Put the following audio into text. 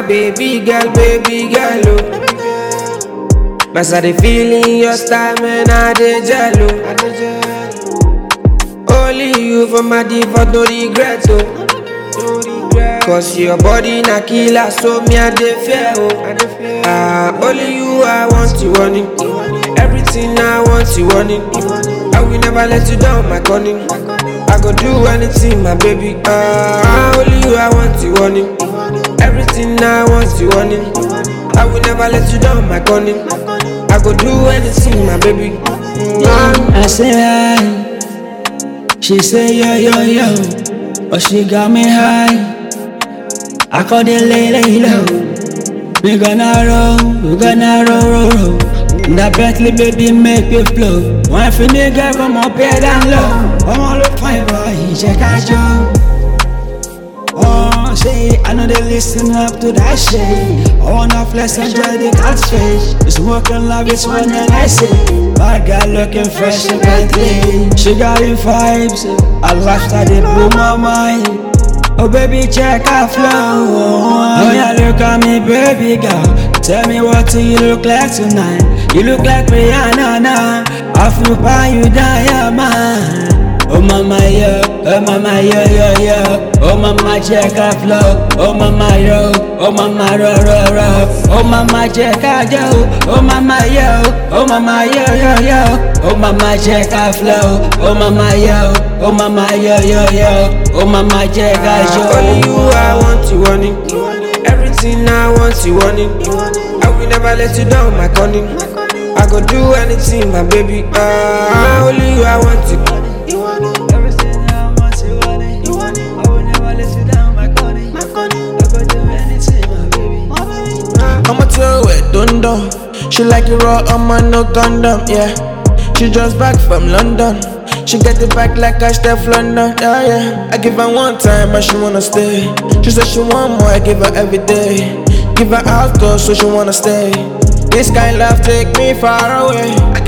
baby girl, baby girl, oh. Mas I dey feeling your style, man, I dey jello. Only you for my default, no regret, oh. Cause your body na killer, so me I dey fear, oh. Ah, only you I want you want it. Everything I want you want it. I will never let you down, my cunning. I go do anything, my baby. Ah, only you I want you want it. Everything I want you want it. I will never let you down, my cunning. I go do anything, my baby. Mm. I say hi. She say yo yo yo, but she got me high. I call the lay lay low. We gonna roll, we gonna roll roll roll. That Bentley baby make it flow. One for nigga come up here down low. I'm all look fine boy, check out you. Oh, say I know they listen up to that shit. I wanna flex and enjoy the God's face. It's working love, it's one that I say. Bad girl looking fresh and Bentley. She got the vibes. I lifestyle they blew my mind. Oh baby, check our flow. Oh yeah, look at me, baby girl. Tell me what do you look like tonight? You look like Rihanna now. I feel by you diamond. Oh mama yo, oh mama yo yo yo. Oh mama check our flow. Oh mama yo, oh mama ro ro ro. Oh mama check our yo. Oh mama yo, oh mama yo yo yo. Oh mama check our flow. Oh mama yo, oh mama yo yo yo. Oh mama check our Ah, only you show. I want you want it. Everything I want you want it. I will never let you down, my cunning. I go do anything, my baby. Ah, only you I want you. Everything I want you want it. You want it. I will never let you down, my Connie. My Connie. I go do anything, my baby. My baby. I'ma tell her dun dun. She like it raw, I'm on no condom, yeah. She just back from London. She get it back like I Steph London, yeah, yeah. I give her one time and she wanna stay. She said she want more, I give her every day. Give her alcohol so she wanna stay. This kind love take me far away.